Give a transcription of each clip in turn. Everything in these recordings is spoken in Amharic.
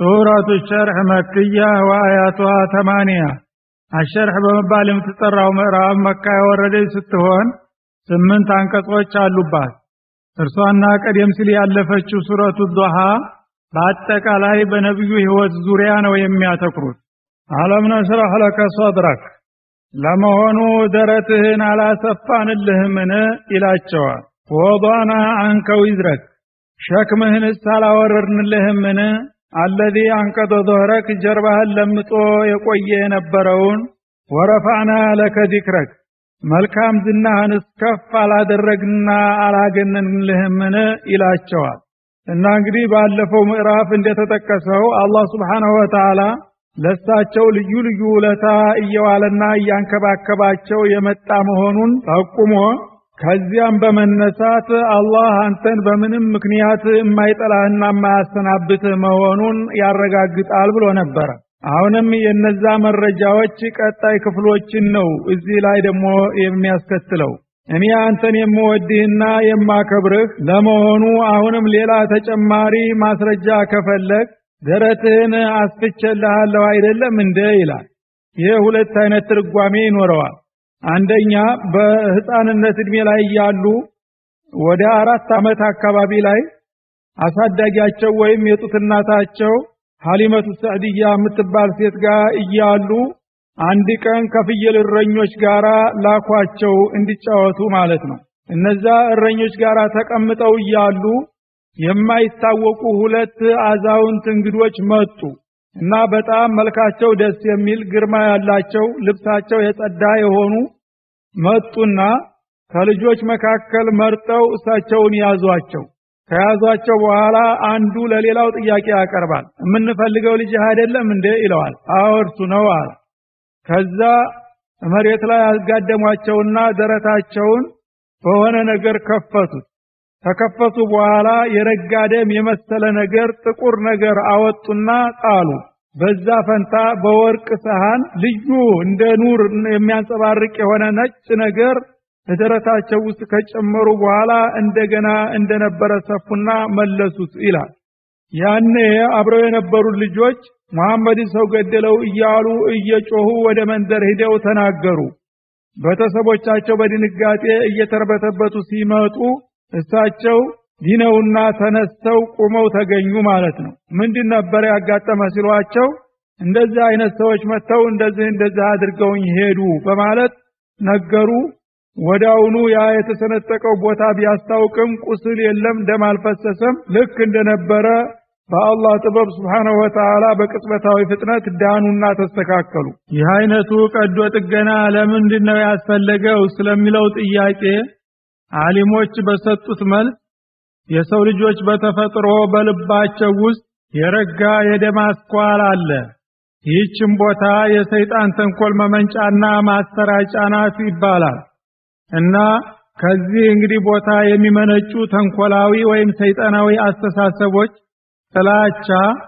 ሱረቱ ሸርሕ መክያ ወአያቷ ተማንያ አሸርሕ በመባል የምትጠራው ምዕራብ መካ የወረደች ስትሆን ስምንት አንቀጾች አሉባት። እርሷና ቀደም ሲል ያለፈችው ሱረቱ ዱሃ በአጠቃላይ በነቢዩ ሕይወት ዙሪያ ነው የሚያተኩሩት። አለም ነሽረሕ ለከ ሶድረክ ለመሆኑ ደረትህን አላሰፋንልህምን ይላቸዋል። ወضዕና አንከ ዊዝረክ ሸክምህንስ አላወረድንልህምን አለዚ አንቀደ ظهረክ ጀርባህን ለምጦ የቆየ የነበረውን ወረፋዕና ለከ ዚክረክ መልካም ዝናህንስ ከፍ አላደረግና አላገነንልህምን ይላቸዋል። እና እንግዲህ ባለፈው ምዕራፍ እንደተጠቀሰው አላህ ስብሓንሁ ወተዓላ ለሳቸው ልዩ ልዩ ውለታ እየዋለና እያንከባከባቸው የመጣ መሆኑን ጠቁሞ ከዚያም በመነሳት አላህ አንተን በምንም ምክንያት የማይጠላህና የማያሰናብትህ መሆኑን ያረጋግጣል ብሎ ነበረ። አሁንም የነዛ መረጃዎች ቀጣይ ክፍሎችን ነው እዚህ ላይ ደግሞ የሚያስከትለው። እኔ አንተን የምወድህና የማከብርህ ለመሆኑ አሁንም ሌላ ተጨማሪ ማስረጃ ከፈለግ ደረትህን አስፍቼልሃለሁ አይደለም እንደ ይላል። ይህ ሁለት አይነት ትርጓሜ ይኖረዋል። አንደኛ በህፃንነት እድሜ ላይ እያሉ ወደ አራት ዓመት አካባቢ ላይ አሳዳጊያቸው ወይም የጡት እናታቸው ሀሊመቱ ሰዕድያ የምትባል ሴት ጋር እያሉ አንድ ቀን ከፍየል እረኞች ጋር ላኳቸው እንዲጫወቱ ማለት ነው። እነዛ እረኞች ጋር ተቀምጠው እያሉ የማይታወቁ ሁለት አዛውንት እንግዶች መጡ እና በጣም መልካቸው ደስ የሚል ግርማ ያላቸው ልብሳቸው የጸዳ የሆኑ መጡና ከልጆች መካከል መርጠው እሳቸውን ያዟቸው። ከያዟቸው በኋላ አንዱ ለሌላው ጥያቄ ያቀርባል። የምንፈልገው ልጅ አይደለም እንዴ ይለዋል። አዎ እርሱ ነው አለ። ከዛ መሬት ላይ ያጋደሟቸውና ደረታቸውን በሆነ ነገር ከፈቱት። ከከፈቱ በኋላ የረጋ ደም የመሰለ ነገር ጥቁር ነገር አወጡና ጣሉ። በዛ ፈንታ በወርቅ ሰሃን ልዩ እንደ ኑር የሚያንጸባርቅ የሆነ ነጭ ነገር ደረታቸው ውስጥ ከጨመሩ በኋላ እንደገና እንደነበረ ሰፉና መለሱት ይላል። ያኔ አብረው የነበሩ ልጆች መሐመድን ሰው ገደለው እያሉ እየጮሁ ወደ መንደር ሂደው ተናገሩ። ቤተሰቦቻቸው በድንጋጤ እየተርበተበቱ ሲመጡ እሳቸው ዲነውና ተነስተው ቁመው ተገኙ ማለት ነው። ምንድን ነበር ያጋጠመ ሲሏቸው እንደዚህ አይነት ሰዎች መጥተው እንደዚህ እንደዚህ አድርገውኝ ሄዱ በማለት ነገሩ። ወዳውኑ ያ የተሰነጠቀው ቦታ ቢያስታውቅም ቁስል የለም፣ ደም አልፈሰሰም። ልክ እንደነበረ በአላህ ጥበብ ስብሓነሁ ወተዓላ በቅጽበታዊ ፍጥነት ዳኑና ተስተካከሉ። ይህ አይነቱ ቀዶ ጥገና ለምንድን ነው ያስፈለገው ስለሚለው ጥያቄ አሊሞች በሰጡት መልስ የሰው ልጆች በተፈጥሮ በልባቸው ውስጥ የረጋ የደም አስኳል አለ። ይህችም ቦታ የሰይጣን ተንኮል መመንጫና ማሰራጫ ናት ይባላል እና ከዚህ እንግዲህ ቦታ የሚመነጩ ተንኮላዊ ወይም ሰይጣናዊ አስተሳሰቦች ጥላቻ፣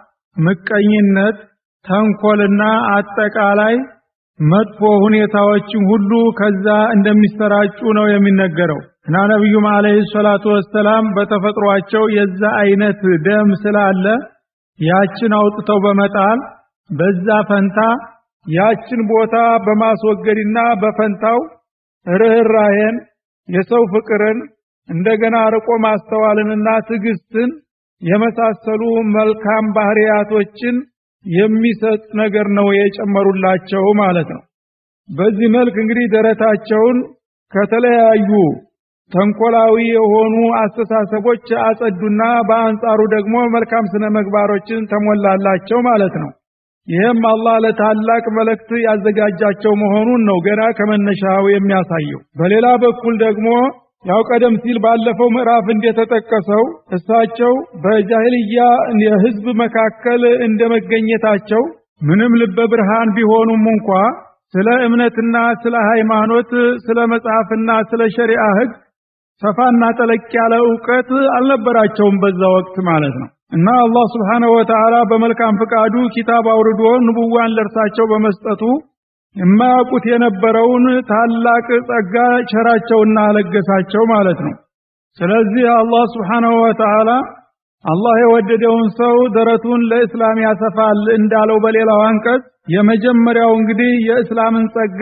ምቀኝነት፣ ተንኮልና አጠቃላይ መጥፎ ሁኔታዎችን ሁሉ ከዛ እንደሚሰራጩ ነው የሚነገረው እና ነቢዩም አለይሂ ሰላቱ ወሰላም በተፈጥሯቸው የዛ አይነት ደም ስላለ ያችን አውጥተው በመጣል በዛ ፈንታ ያችን ቦታ በማስወገድና በፈንታው ርኅራሄን፣ የሰው ፍቅርን፣ እንደገና ርቆ ማስተዋልንና ትዕግስትን የመሳሰሉ መልካም ባህሪያቶችን የሚሰጥ ነገር ነው የጨመሩላቸው ማለት ነው። በዚህ መልክ እንግዲህ ደረታቸውን ከተለያዩ ተንኮላዊ የሆኑ አስተሳሰቦች አጸዱና በአንጻሩ ደግሞ መልካም ስነ ምግባሮችን ተሞላላቸው ማለት ነው። ይህም አላህ ለታላቅ መልእክት ያዘጋጃቸው መሆኑን ነው ገና ከመነሻው የሚያሳየው። በሌላ በኩል ደግሞ ያው ቀደም ሲል ባለፈው ምዕራፍ እንደተጠቀሰው እሳቸው በጃሂልያ የህዝብ መካከል እንደመገኘታቸው ምንም ልበ ብርሃን ቢሆኑም እንኳ ስለ እምነትና ስለ ሃይማኖት፣ ስለ መጽሐፍና ስለ ሸሪዓ ህግ ሰፋና ጠለቅ ያለ እውቀት አልነበራቸውም በዛ ወቅት ማለት ነው። እና አላህ ስብሓነሁ ወተዓላ በመልካም ፍቃዱ ኪታብ አውርዶ ንቡዋን ለእርሳቸው በመስጠቱ የማያውቁት የነበረውን ታላቅ ጸጋ ቸራቸውና አለገሳቸው ማለት ነው። ስለዚህ አላህ ስብሓነሁ ወተዓላ አላህ የወደደውን ሰው ደረቱን ለእስላም ያሰፋል እንዳለው በሌላው አንቀጽ የመጀመሪያው እንግዲህ የእስላምን ጸጋ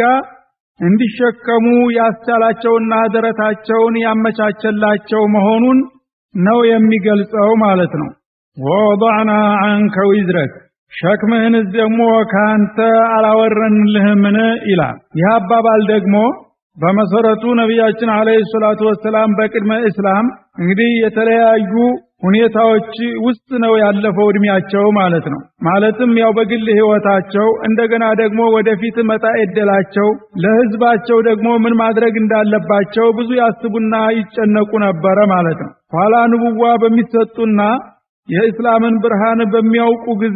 እንዲሸከሙ ያስቻላቸውና ደረታቸውን ያመቻቸላቸው መሆኑን ነው የሚገልጸው ማለት ነው። ወወضዕና አንከ ዊዝረክ ሸክምህንስ ደግሞ ከአንተ አላወረንልህምን ይላል። ይህ አባባል ደግሞ በመሰረቱ ነቢያችን አለይሂ ሰላቱ ወሰላም በቅድመ እስላም እንግዲህ የተለያዩ ሁኔታዎች ውስጥ ነው ያለፈው እድሜያቸው ማለት ነው። ማለትም ያው በግል ህይወታቸው እንደገና ደግሞ ወደፊት መጣ እድላቸው ለህዝባቸው ደግሞ ምን ማድረግ እንዳለባቸው ብዙ ያስቡና ይጨነቁ ነበረ ማለት ነው። ኋላ ንቡዋ በሚሰጡና የእስላምን ብርሃን በሚያውቁ ጊዜ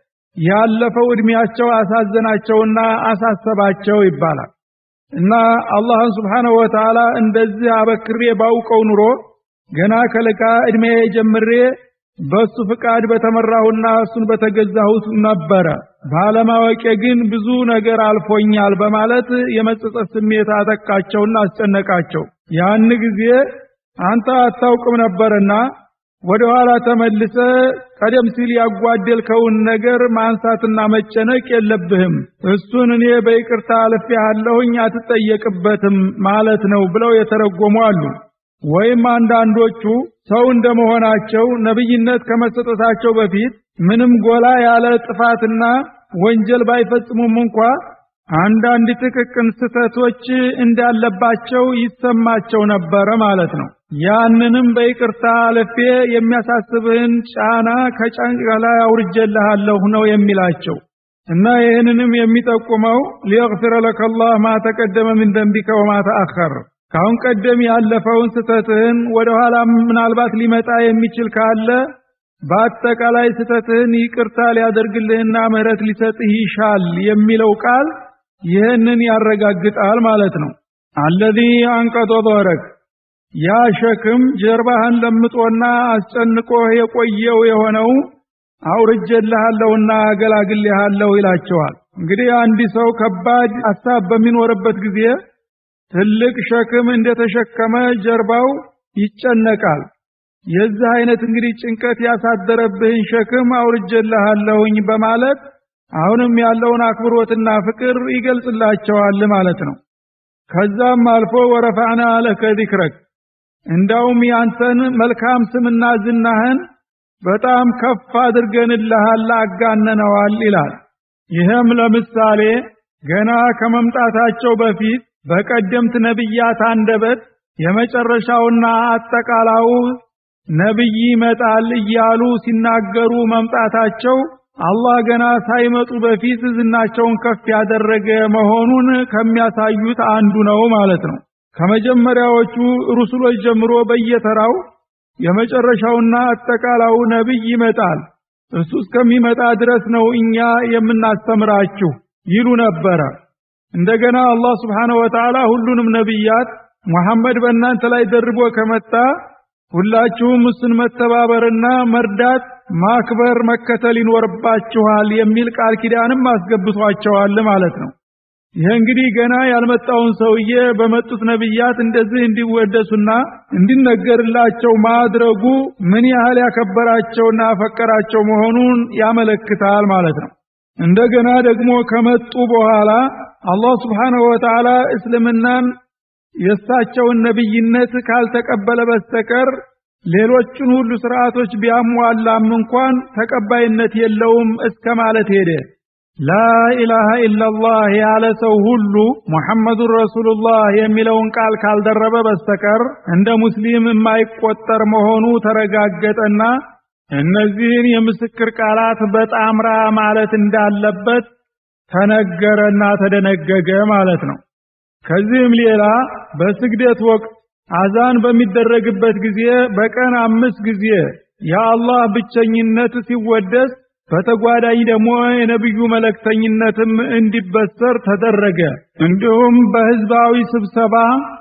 ያለፈው እድሜያቸው አሳዘናቸውና አሳሰባቸው ይባላል። እና አላህን ስብሓነሁ ወተዓላ እንደዚህ አበክሬ ባውቀው ኑሮ ገና ከለጋ እድሜ ጀምሬ በሱ ፍቃድ በተመራሁና እሱን በተገዛሁት ነበረ። ባለማወቄ ግን ብዙ ነገር አልፎኛል በማለት የመጸጸት ስሜት አጠቃቸውና አስጨነቃቸው። ያን ጊዜ አንተ አታውቅም ነበርና ወደ ኋላ ተመልሰ ቀደም ሲል ያጓደልከውን ነገር ማንሳትና መጨነቅ የለብህም። እሱን እኔ በይቅርታ አልፌሃለሁኝ አትጠየቅበትም ማለት ነው ብለው የተረጎሙ አሉ። ወይም አንዳንዶቹ ሰው እንደመሆናቸው ነብይነት ከመሰጠታቸው በፊት ምንም ጎላ ያለ ጥፋትና ወንጀል ባይፈጽሙም እንኳ አንዳንድ ጥቅቅን ስህተቶች እንዳለባቸው ይሰማቸው ነበረ ማለት ነው። ያንንም በይቅርታ አልፌ የሚያሳስብህን ጫና ከጫንቃ ላይ አውርጄልሃለሁ ነው የሚላቸው እና ይህንንም የሚጠቁመው ሊየግፊረ ለከ አላህ ማ ተቀደመ ምን ደንቢከ ወማ ተአኸር ካሁን ቀደም ያለፈውን ስተትህን ወደ ኋላ ምናልባት ሊመጣ የሚችል ካለ በአጠቃላይ ስተትህን ይቅርታ ሊያደርግልህና ምህረት ሊሰጥህ ይሻል የሚለው ቃል ይህንን ያረጋግጣል ማለት ነው። አለዚ አንቀጦ ዶረክ ያ ሸክም ጀርባህን ለምጦና አስጨንቆህ የቆየው የሆነው አውርጄልሃለሁና አገላግልሃለሁ ይላቸዋል። እንግዲህ አንድ ሰው ከባድ ሀሳብ በሚኖርበት ጊዜ ትልቅ ሸክም እንደተሸከመ ጀርባው ይጨነቃል። የዚህ አይነት እንግዲህ ጭንቀት ያሳደረብህን ሸክም አውርጄልሃለሁኝ በማለት አሁንም ያለውን አክብሮትና ፍቅር ይገልጽላቸዋል ማለት ነው። ከዛም አልፎ ወረፋዕና ለከ ዚክረክ እንዳውም ያንተን መልካም ስምና ዝናህን በጣም ከፍ አድርገንልሃል አጋነነዋል ይላል። ይህም ለምሳሌ ገና ከመምጣታቸው በፊት በቀደምት ነቢያት አንደበት የመጨረሻውና አጠቃላው ነቢይ ይመጣል እያሉ ሲናገሩ መምጣታቸው አላህ ገና ሳይመጡ በፊት ዝናቸውን ከፍ ያደረገ መሆኑን ከሚያሳዩት አንዱ ነው ማለት ነው። ከመጀመሪያዎቹ ሩሱሎች ጀምሮ በየተራው የመጨረሻውና አጠቃላው ነቢይ ይመጣል፣ እሱ እስከሚመጣ ድረስ ነው እኛ የምናስተምራችሁ ይሉ ነበረ። እንደገና አላህ ስብሓነሁ ወተዓላ ሁሉንም ነቢያት ሙሐመድ በእናንተ ላይ ደርቦ ከመጣ ሁላችሁም እሱን መተባበርና መርዳት፣ ማክበር፣ መከተል ይኖርባችኋል የሚል ቃል ኪዳንም አስገብቷቸዋል ማለት ነው። ይህ እንግዲህ ገና ያልመጣውን ሰውዬ በመጡት ነቢያት እንደዚህ እንዲወደሱና እንዲነገርላቸው ማድረጉ ምን ያህል ያከበራቸውና ያፈቀራቸው መሆኑን ያመለክታል ማለት ነው። እንደገና ደግሞ ከመጡ በኋላ አላህ ስብሓንሁ ወተዓላ እስልምናን የእሳቸውን ነብይነት ካልተቀበለ በስተቀር ሌሎችን ሁሉ ስርዓቶች ቢያሟላም እንኳን ተቀባይነት የለውም እስከ ማለት ሄደ። ላኢላሃ ኢላላህ ያለ ሰው ሁሉ ሙሐመዱን ረሱሉላህ የሚለውን ቃል ካልደረበ በስተቀር እንደ ሙስሊም የማይቆጠር መሆኑ ተረጋገጠና እነዚህን የምስክር ቃላት በጣምራ ማለት እንዳለበት ተነገረና ተደነገገ ማለት ነው። ከዚህም ሌላ በስግደት ወቅት አዛን በሚደረግበት ጊዜ በቀን አምስት ጊዜ የአላህ ብቸኝነት ሲወደስ በተጓዳኝ ደግሞ የነብዩ መለክተኝነትም እንዲበሰር ተደረገ። እንዲሁም በህዝባዊ ስብሰባ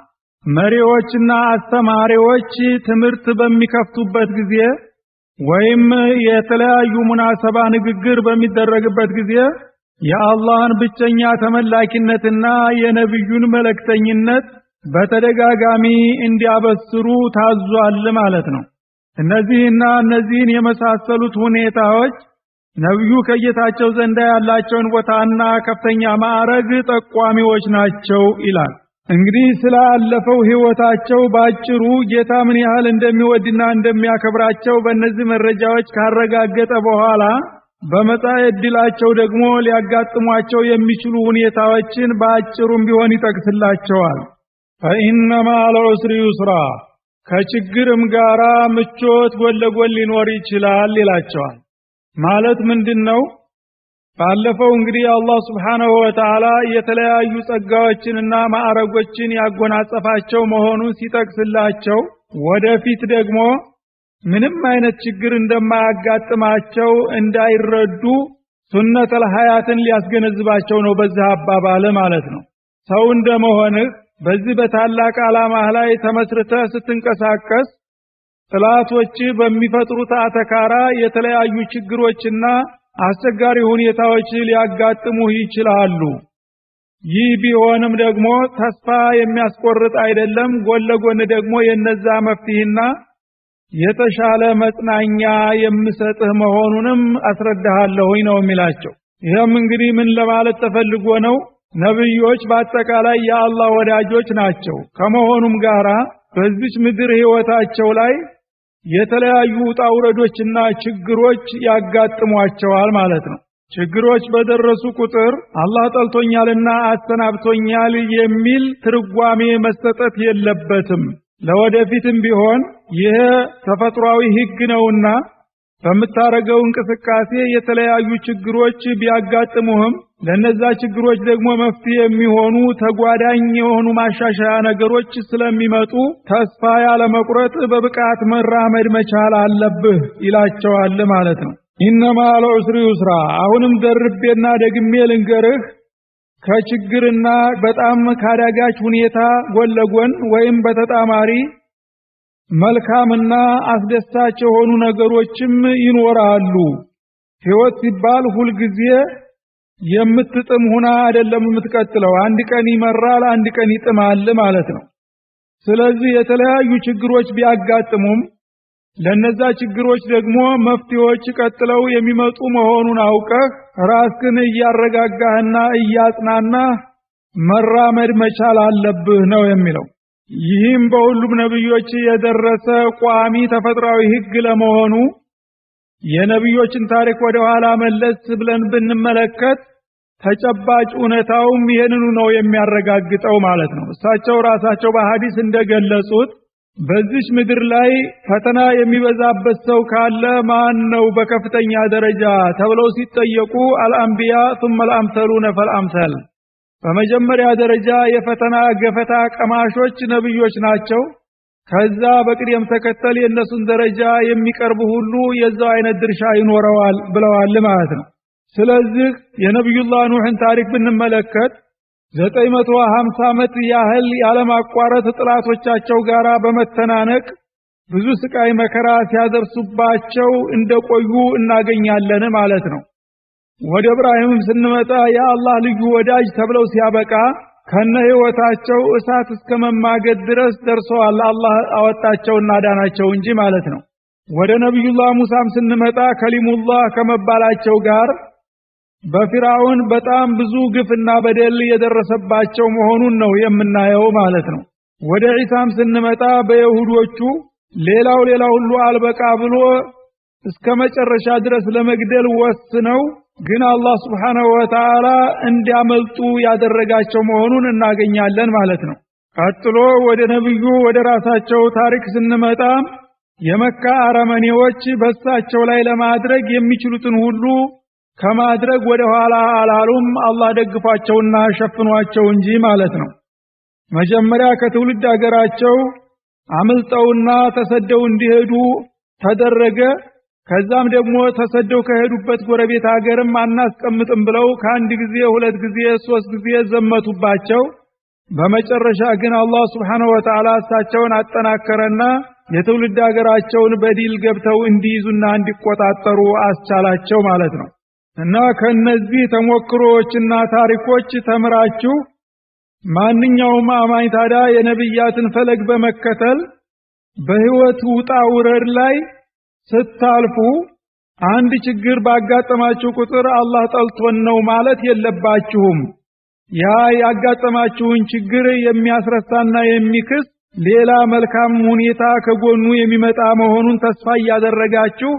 መሪዎችና አስተማሪዎች ትምህርት በሚከፍቱበት ጊዜ ወይም የተለያዩ ሙናሰባ ንግግር በሚደረግበት ጊዜ የአላህን ብቸኛ ተመላኪነትና የነብዩን መለክተኝነት በተደጋጋሚ እንዲያበስሩ ታዟል ማለት ነው። እነዚህና እነዚህን የመሳሰሉት ሁኔታዎች ነቢዩ ከጌታቸው ዘንዳ ያላቸውን ቦታና ከፍተኛ ማዕረግ ጠቋሚዎች ናቸው ይላል። እንግዲህ ስላለፈው ህይወታቸው ባጭሩ ጌታ ምን ያህል እንደሚወድና እንደሚያከብራቸው በእነዚህ መረጃዎች ካረጋገጠ በኋላ በመጻኤ ዕድላቸው ደግሞ ሊያጋጥሟቸው የሚችሉ ሁኔታዎችን በአጭሩም ቢሆን ይጠቅስላቸዋል። ፈኢነ መዐል ዑስሪ ዩስራ ከችግርም ጋራ ምቾት ጎን ለጎን ሊኖር ይችላል ይላቸዋል። ማለት ምንድን ነው? ባለፈው እንግዲህ አላህ ስብሓነሁ ወተዓላ የተለያዩ ጸጋዎችንና ማዕረጎችን ያጎናጸፋቸው መሆኑን ሲጠቅስላቸው ወደፊት ደግሞ ምንም አይነት ችግር እንደማያጋጥማቸው እንዳይረዱ ሱነተል ሀያትን ሊያስገነዝባቸው ነው በዚህ አባባል ማለት ነው። ሰው እንደመሆንህ በዚህ በታላቅ ዓላማህ ላይ ተመስርተህ ስትንቀሳቀስ ጥላቶች በሚፈጥሩት አተካራ የተለያዩ ችግሮችና አስቸጋሪ ሁኔታዎች ሊያጋጥሙህ ይችላሉ። ይህ ቢሆንም ደግሞ ተስፋ የሚያስቆርጥ አይደለም። ጎን ለጎን ደግሞ የነዛ መፍትሄና የተሻለ መጽናኛ የምሰጥህ መሆኑንም አስረዳሃለሁኝ ነው የሚላቸው። ይህም እንግዲህ ምን ለማለት ተፈልጎ ነው? ነብዮች በአጠቃላይ የአላህ ወዳጆች ናቸው። ከመሆኑም ጋራ በዚች ምድር ህይወታቸው ላይ የተለያዩ ውጣ ውረዶችና ችግሮች ያጋጥሟቸዋል ማለት ነው። ችግሮች በደረሱ ቁጥር አላህ ጠልቶኛልና አሰናብቶኛል የሚል ትርጓሜ መሰጠት የለበትም። ለወደፊትም ቢሆን ይህ ተፈጥሯዊ ህግ ነውና በምታረገው እንቅስቃሴ የተለያዩ ችግሮች ቢያጋጥሙህም ለነዛ ችግሮች ደግሞ መፍትሄ የሚሆኑ ተጓዳኝ የሆኑ ማሻሻያ ነገሮች ስለሚመጡ ተስፋ ያለ መቁረጥ በብቃት መራመድ መቻል አለብህ ይላቸዋል ማለት ነው። ኢነማ ለዑስሪ ዩስራ። አሁንም ደርቤና ደግሜ ልንገርህ ከችግርና በጣም ካዳጋች ሁኔታ ጎን ለጎን ወይም በተጣማሪ መልካምና አስደሳች የሆኑ ነገሮችም ይኖራሉ። ህይወት ሲባል ሁልጊዜ የምትጥም ሁና አይደለም የምትቀጥለው። አንድ ቀን ይመራል፣ አንድ ቀን ይጥማል ማለት ነው። ስለዚህ የተለያዩ ችግሮች ቢያጋጥሙም ለነዛ ችግሮች ደግሞ መፍትሄዎች ቀጥለው የሚመጡ መሆኑን አውቀህ ራስህን እያረጋጋህና እያጽናናህ መራመድ መቻል አለብህ ነው የሚለው። ይህም በሁሉም ነብዮች የደረሰ ቋሚ ተፈጥሯዊ ህግ ለመሆኑ የነብዮችን ታሪክ ወደ ኋላ መለስ ብለን ብንመለከት ተጨባጭ እውነታውም ይህንኑ ነው የሚያረጋግጠው ማለት ነው። እሳቸው ራሳቸው በሐዲስ እንደገለጹት በዚች ምድር ላይ ፈተና የሚበዛበት ሰው ካለ ማን ነው በከፍተኛ ደረጃ ተብለው ሲጠየቁ አልአንቢያ ثم الامثلون فالامثل በመጀመሪያ ደረጃ የፈተና ገፈታ ቀማሾች ነብዮች ናቸው። ከዛ በቅደም ተከተል የእነሱን ደረጃ የሚቀርቡ ሁሉ የዛው አይነት ድርሻ ይኖረዋል ብለዋል ማለት ነው። ስለዚህ የነቢዩላህ ኑሕን ታሪክ ብንመለከት ዘጠኝ መቶ ሀምሳ ዓመት ያህል ያለማቋረጥ ጥላቶቻቸው ጋር በመተናነቅ ብዙ ስቃይ መከራ ሲያደርሱባቸው እንደቆዩ እናገኛለን ማለት ነው። ወደ እብራሂምም ስንመጣ የአላህ ልዩ ወዳጅ ተብለው ሲያበቃ ከነ ህይወታቸው እሳት እስከ መማገድ ድረስ ደርሰዋል። አላህ አወጣቸውና ዳናቸው እንጂ ማለት ነው። ወደ ነቢዩላህ ሙሳም ስንመጣ ከሊሙላህ ከመባላቸው ጋር በፊራውን በጣም ብዙ ግፍና በደል የደረሰባቸው መሆኑን ነው የምናየው ማለት ነው። ወደ ዒሳም ስንመጣ በይሁዶቹ ሌላው ሌላው ሁሉ አልበቃ ብሎ እስከ መጨረሻ ድረስ ለመግደል ወስነው ግን አላህ ስብሓነሁ ወተዓላ እንዲያመልጡ ያደረጋቸው መሆኑን እናገኛለን ማለት ነው። ቀጥሎ ወደ ነብዩ ወደ ራሳቸው ታሪክ ስንመጣ የመካ አረመኔዎች በሳቸው ላይ ለማድረግ የሚችሉትን ሁሉ ከማድረግ ወደ ኋላ አላሉም። አላህ ደግፏቸውና ሸፍኗቸው እንጂ ማለት ነው። መጀመሪያ ከትውልድ ሀገራቸው አምልጠውና ተሰደው እንዲሄዱ ተደረገ። ከዛም ደግሞ ተሰደው ከሄዱበት ጎረቤት ሀገርም አናስቀምጥም ብለው ከአንድ ጊዜ ሁለት ጊዜ ሶስት ጊዜ ዘመቱባቸው። በመጨረሻ ግን አላህ ስብሓነሁ ወተዓላ እሳቸውን አጠናከረና የትውልድ ሀገራቸውን በዲል ገብተው እንዲይዙና እንዲቆጣጠሩ አስቻላቸው ማለት ነው። እና ከነዚህ ተሞክሮዎችና ታሪኮች ተምራችሁ ማንኛውም አማኝ ታዲያ የነብያትን ፈለግ በመከተል በህይወት ውጣ ውረድ ላይ ስታልፉ አንድ ችግር ባጋጠማችሁ ቁጥር አላህ ጠልቶን ነው ማለት የለባችሁም። ያ ያጋጠማችሁን ችግር የሚያስረሳና የሚክስ ሌላ መልካም ሁኔታ ከጎኑ የሚመጣ መሆኑን ተስፋ እያደረጋችሁ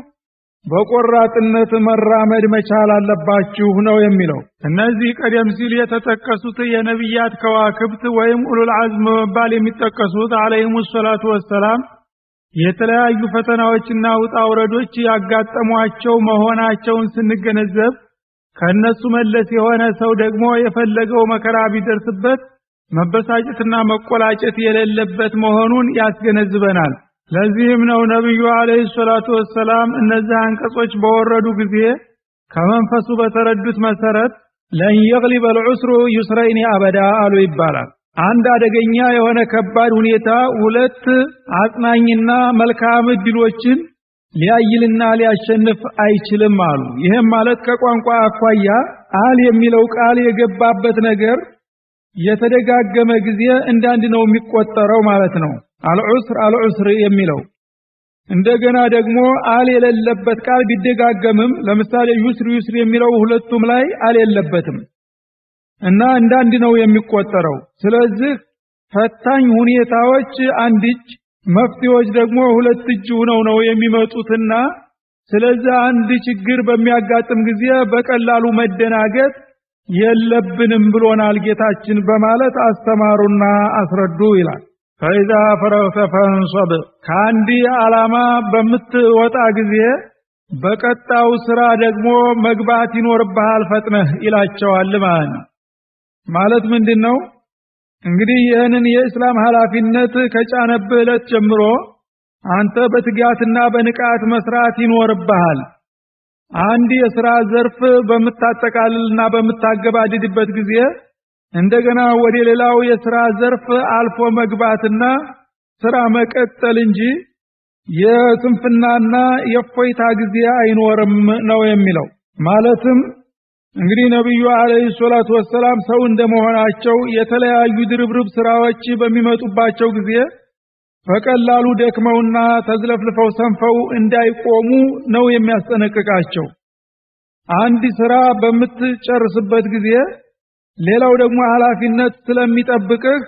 በቆራጥነት መራመድ መቻል አለባችሁ ነው የሚለው። እነዚህ ቀደም ሲል የተጠቀሱት የነቢያት ከዋክብት ወይም ኡሉል አዝም በመባል የሚጠቀሱት አለይሂሙ ሰላቱ ወሰላም የተለያዩ ፈተናዎችና ውጣ ውረዶች ያጋጠሟቸው መሆናቸውን ስንገነዘብ ከነሱ መለስ የሆነ ሰው ደግሞ የፈለገው መከራ ቢደርስበት መበሳጨትና መቆላጨት የሌለበት መሆኑን ያስገነዝበናል። ለዚህም ነው ነቢዩ አለይሂ ሰላቱ ወሰላም እነዚህ አንቀጾች በወረዱ ጊዜ ከመንፈሱ በተረዱት መሰረት ለን የግሊበ ልዑስሩ ዩስረይኒ አበዳ አሉ ይባላል። አንድ አደገኛ የሆነ ከባድ ሁኔታ ሁለት አጽናኝና መልካም እድሎችን ሊያይልና ሊያሸንፍ አይችልም አሉ። ይህም ማለት ከቋንቋ አኳያ አል የሚለው ቃል የገባበት ነገር የተደጋገመ ጊዜ እንዳንድ ነው የሚቆጠረው ማለት ነው። አልዑስር አልዑስር የሚለው እንደገና ደግሞ አል የሌለበት ቃል ቢደጋገምም ለምሳሌ ዩስር ዩስር የሚለው ሁለቱም ላይ አል የለበትም እና እንዳንድ ነው የሚቆጠረው። ስለዚህ ፈታኝ ሁኔታዎች አንድ እጅ፣ መፍትሄዎች ደግሞ ሁለት እጅ ሆነው ነው የሚመጡትና ስለዚህ አንድ ችግር በሚያጋጥም ጊዜ በቀላሉ መደናገጥ የለብንም ብሎናል ጌታችን በማለት አስተማሩና አስረዱ ይላል። ፈኢዛ ፈረግተ ፈንሶብ ከአንድ ዓላማ በምትወጣ ጊዜ በቀጣው ስራ ደግሞ መግባት ይኖርብሃል ፈጥነህ ይላቸዋል ማለት ነው። ማለት ምንድን ነው እንግዲህ ይህንን የእስላም ኃላፊነት ከጫነብህ ዕለት ጀምሮ አንተ በትጋትና በንቃት መስራት ይኖርብሃል። አንድ የሥራ ዘርፍ በምታጠቃልልና በምታገባድድበት ጊዜ እንደገና ወደ ሌላው የሥራ ዘርፍ አልፎ መግባትና ስራ መቀጠል እንጂ የስንፍናና የእፎይታ ጊዜ አይኖርም ነው የሚለው። ማለትም እንግዲህ ነቢዩ አለይሂ ሰላቱ ወሰላም ሰው እንደመሆናቸው የተለያዩ ድርብርብ ስራዎች በሚመጡባቸው ጊዜ በቀላሉ ደክመውና ተዝለፍልፈው ሰንፈው እንዳይቆሙ ነው የሚያስጠነቅቃቸው። አንድ ስራ በምትጨርስበት ጊዜ ሌላው ደግሞ ኃላፊነት ስለሚጠብቅህ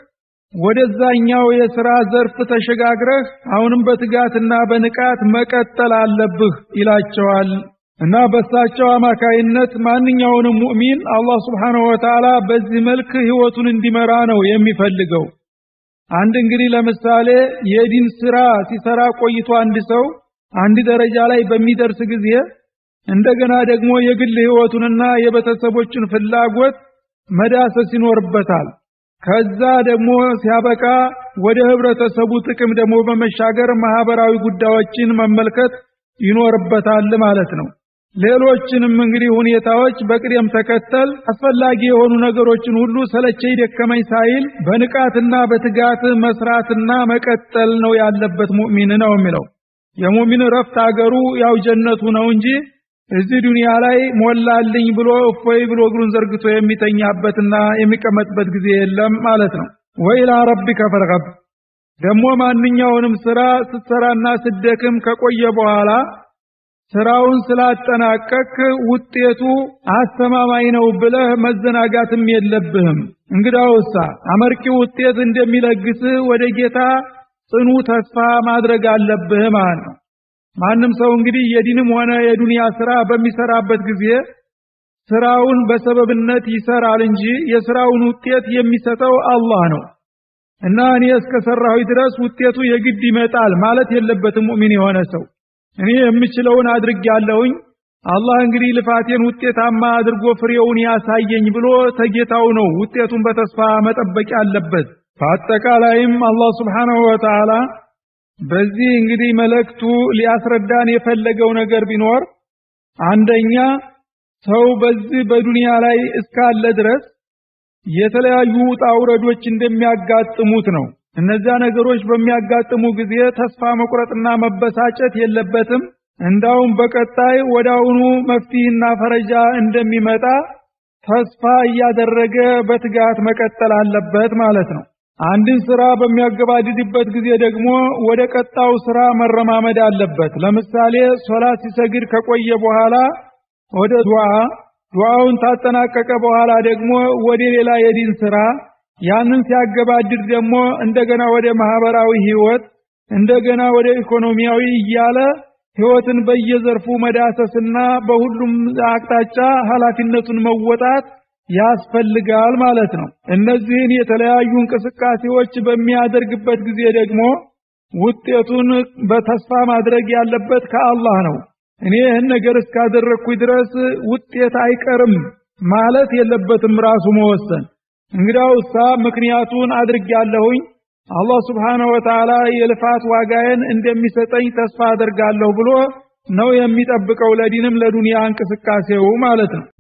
ወደዛኛው የሥራ ዘርፍ ተሸጋግረህ አሁንም በትጋትና በንቃት መቀጠል አለብህ ይላቸዋል። እና በሳቸው አማካይነት ማንኛውንም ሙእሚን አላህ ስብሓንሁ ወተዓላ በዚህ መልክ ህይወቱን እንዲመራ ነው የሚፈልገው። አንድ እንግዲህ ለምሳሌ የዲን ስራ ሲሰራ ቆይቶ አንድ ሰው አንድ ደረጃ ላይ በሚደርስ ጊዜ እንደገና ደግሞ የግል ህይወቱንና የቤተሰቦችን ፍላጎት መዳሰስ ይኖርበታል። ከዛ ደግሞ ሲያበቃ ወደ ህብረተሰቡ ጥቅም ደግሞ በመሻገር ማህበራዊ ጉዳዮችን መመልከት ይኖርበታል ማለት ነው። ሌሎችንም እንግዲህ ሁኔታዎች በቅደም ተከተል አስፈላጊ የሆኑ ነገሮችን ሁሉ ሰለቸኝ ደከመኝ ሳይል በንቃትና በትጋት መስራትና መቀጠል ነው ያለበት ሙእሚን ነው የሚለው። የሙእሚን ረፍት አገሩ ያው ጀነቱ ነው እንጂ እዚህ ዱንያ ላይ ሞላልኝ ብሎ እፎይ ብሎ እግሩን ዘርግቶ የሚተኛበትና የሚቀመጥበት ጊዜ የለም ማለት ነው። ወኢላ ረቢከ ፈርገብ ደግሞ ማንኛውንም ስራ ስትሰራና ስትደክም ከቆየ በኋላ ስራውን ስላጠናቀቅ ውጤቱ አስተማማኝ ነው ብለህ መዘናጋትም የለብህም። እንግዳውሳ አመርቂ ውጤት እንደሚለግስ ወደ ጌታ ጽኑ ተስፋ ማድረግ አለብህ ማለት ነው። ማንም ሰው እንግዲህ የዲንም ሆነ የዱንያ ስራ በሚሰራበት ጊዜ ስራውን በሰበብነት ይሰራል እንጂ የስራውን ውጤት የሚሰጠው አላህ ነው እና እኔ እስከሰራሁ ድረስ ውጤቱ የግድ ይመጣል ማለት የለበትም ሙእሚን የሆነ ሰው እኔ የምችለውን አድርጌያለሁኝ አላህ እንግዲህ ልፋቴን ውጤታማ አድርጎ ፍሬውን ያሳየኝ ብሎ ተጌታው ነው ውጤቱን በተስፋ መጠበቅ ያለበት። በአጠቃላይም አላህ ስብሓንሁ ወተዓላ በዚህ እንግዲህ መልእክቱ ሊያስረዳን የፈለገው ነገር ቢኖር አንደኛ ሰው በዚህ በዱንያ ላይ እስካለ ድረስ የተለያዩ ውጣ ውረዶች እንደሚያጋጥሙት ነው። እነዚያ ነገሮች በሚያጋጥሙ ጊዜ ተስፋ መቁረጥና መበሳጨት የለበትም። እንዳውም በቀጣይ ወዳውኑ መፍትሄና ፈረጃ እንደሚመጣ ተስፋ እያደረገ በትጋት መቀጠል አለበት ማለት ነው። አንድን ስራ በሚያገባድድበት ጊዜ ደግሞ ወደ ቀጣው ስራ መረማመድ አለበት። ለምሳሌ ሶላት ሲሰግድ ከቆየ በኋላ ወደ ዱዓ፣ ዱዓውን ታጠናቀቀ በኋላ ደግሞ ወደ ሌላ የዲን ስራ፣ ያንን ሲያገባድድ ደግሞ እንደገና ወደ ማህበራዊ ህይወት፣ እንደገና ወደ ኢኮኖሚያዊ እያለ ህይወትን በየዘርፉ መዳሰስና በሁሉም አቅጣጫ ኃላፊነቱን መወጣት ያስፈልጋል ማለት ነው። እነዚህን የተለያዩ እንቅስቃሴዎች በሚያደርግበት ጊዜ ደግሞ ውጤቱን በተስፋ ማድረግ ያለበት ከአላህ ነው። እኔ ይህን ነገር እስካደረግኩኝ ድረስ ውጤት አይቀርም ማለት የለበትም ራሱ መወሰን። እንግዲያው እሳ ምክንያቱን አድርጌያለሁኝ አላህ ስብሓነሁ ወተዓላ የልፋት ዋጋዬን እንደሚሰጠኝ ተስፋ አደርጋለሁ ብሎ ነው የሚጠብቀው ለዲንም ለዱንያ እንቅስቃሴው ማለት ነው።